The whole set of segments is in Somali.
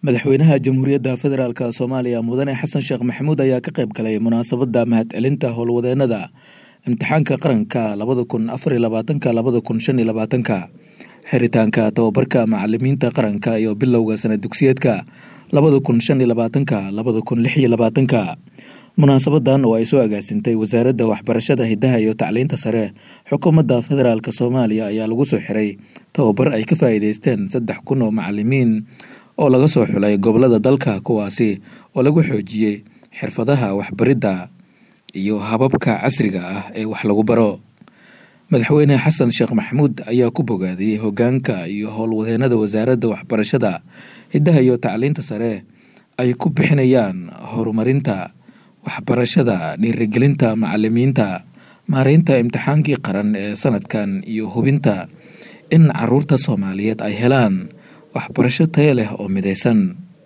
madaxweynaha jamhuuriyadda federaalk soomaaliya mudane xasan sheekh maxamuud ayaa ka qayb galay munaasabadda mahadcelinta howlwadeenada imtixaanka qaranka labada kun afariyo labaatanka labada kun shan iyo labaatanka xiritaanka tababarka macalimiinta qaranka iyo bilowga sana dugsiyeedka labada kun shan iyo labaatanka labada kun lix iyo labaatanka munaasabadan oo ay soo agaasintay wasaaradda waxbarashada hidaha iyo tacliinta sare xukuumadda federaalk soomaaliya ayaa lagu soo xiray tababar ay ka faa'iideysteen saddex kun oo macalimiin oo laga soo xulay gobolada dalka kuwaasi oo lagu xoojiyey xirfadaha waxbaridda iyo hababka casriga ah ee wax lagu baro madaxweyne xasan sheekh maxamuud ayaa ku bogaadiyey hoggaanka iyo howlwadeenada wasaaradda waxbarashada hiddaha iyo tacliinta sare ay ku bixinayaan horumarinta waxbarashada dhiirigelinta macalimiinta maareynta imtixaankii qaran ee sanadkan iyo hubinta in caruurta soomaaliyeed ay helaan waxbarasho taya leh oo midaysan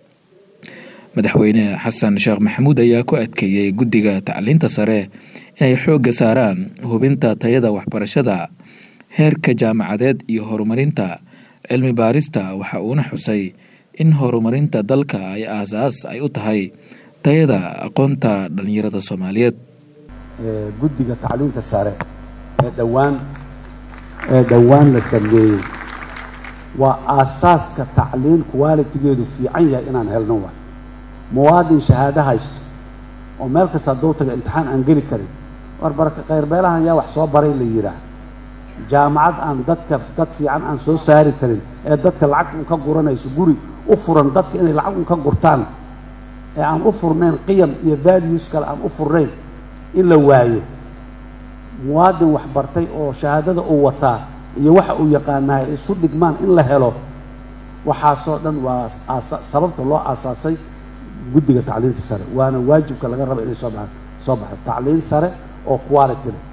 madaxweyne xasan sheekh maxamuud ayaa ku adkeeyey guddiga tacliinta sare inay xoogga saaraan hubinta tayada waxbarashada heerka jaamacadeed iyo horumarinta cilmi baarista waxa uuna xusay in horumarinta dalka ay aasaas ay u tahay tayada aqoonta dhallinyarada soomaaliyeed guddiga tacliinta sare ee dhowaan ee dhowaan la sameeyey waa aasaaska tacliin qualitigeedu fiican yahay inaan helno waay muwaadin shahaado haysto oo meel kasta hadduu taga imtixaan aan geli karin war baraka khayrbeelahan yaa wax soo baray la yidhaah jaamacad aan dadka dad fiican aan soo saari karin ee dadka lacag un ka guranayso guri u furan dadka inay lacag un ka gurtaan ee aan u furnayn qiyam iyo values kale aan u furnayn in la waayo muwaadin wax bartay oo shahaadada uu wataa iyo waxa uu yaqaanahay isu dhigmaan in la helo waxaasoo dhan waa sababta loo aasaasay guddiga tacliinta sare waana waajibka laga raba inay soo baxaan soo baxdo tacliin sare oo quality leh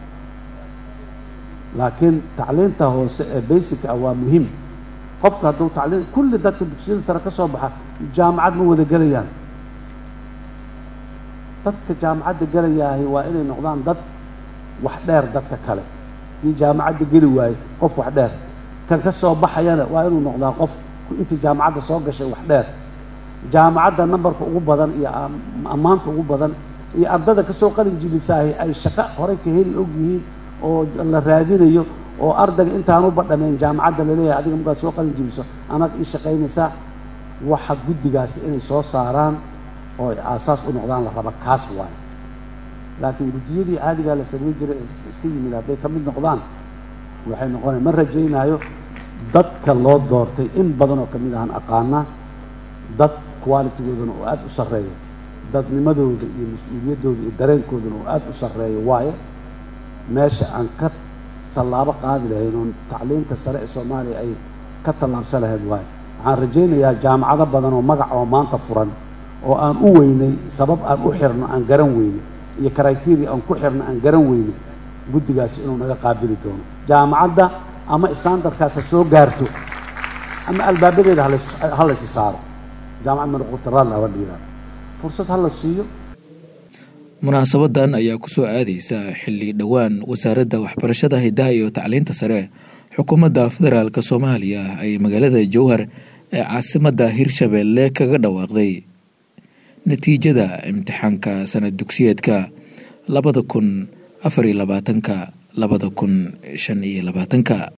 laakiin tacliinta hoose ee basic ah waa muhiim qofka hadduu tacliin kulli dadka dugsiyada sare ka soo baxa jaamacad ma wada gelayaan dadka jaamacadda gelayaahay waa inay noqdaan dad wax dheer dadka kale kii jaamacadda geli waaye qof wax dheer kan ka soo baxayana waa inuu noqdaa qof intii jaamacadda soo gashay wax dheer jaamacadda nambarka ugu badan iyo ammaanta ugu badan iyo ardada kasoo qalin jibisaahi ay shaqo horey ka heli og yihiin oo la raadinayo oo ardayga intaanu badhameen jaamacadda laleeyahay adiga markaad soo qalin jibiso anaad ii shaqaynaysaa waxa guddigaasi inay soo saaraan oo ay aasaas u noqdaan la raba kaas waayo laakiin guddiyadii caadigaa la samayn jiray iska yimid hadday ka mid noqdaan waxay noqonaya ma rajaynaayo dadka loo doortay in badan oo ka mid ahaan aqaanaa dad qualitigoodana oo aada u sarreeyo dadnimadooda iyo mas-uuliyaddooda iyo dareenkoodana oo aada u sarreeyo waayo meesha aan ka tallaabo qaadi lahayn oo tacliinta sare ee soomaaliya ay ka tallaabsan lahayd waayo waxaan rajaynayaa jaamacado badan oo magac oo maanta furan oo aan u weynay sabab aan u xirno aan garan weynay iyo criteria aan ku xirno aan garan weynay guddigaasi inuu naga qaabili doono jaamacadda ama standardkaas ha soo gaarto ama albaabadeeda ha laysi saaro jaamacad manoqutaraadla haba dhiiraa fursad ha la siiyo munaasabadan ayaa ku soo aadeysa xilli dhowaan wasaaradda waxbarashada hidaha iyo tacliinta sare xukuumadda federaalk soomaaliya ay magaalada jowhar ee caasimadda hirshabeelle kaga dhawaaqday natiijada imtixaanka sanad dugsiyeedka labada kun afar iyo labaatanka labada kun shan iyo labaatanka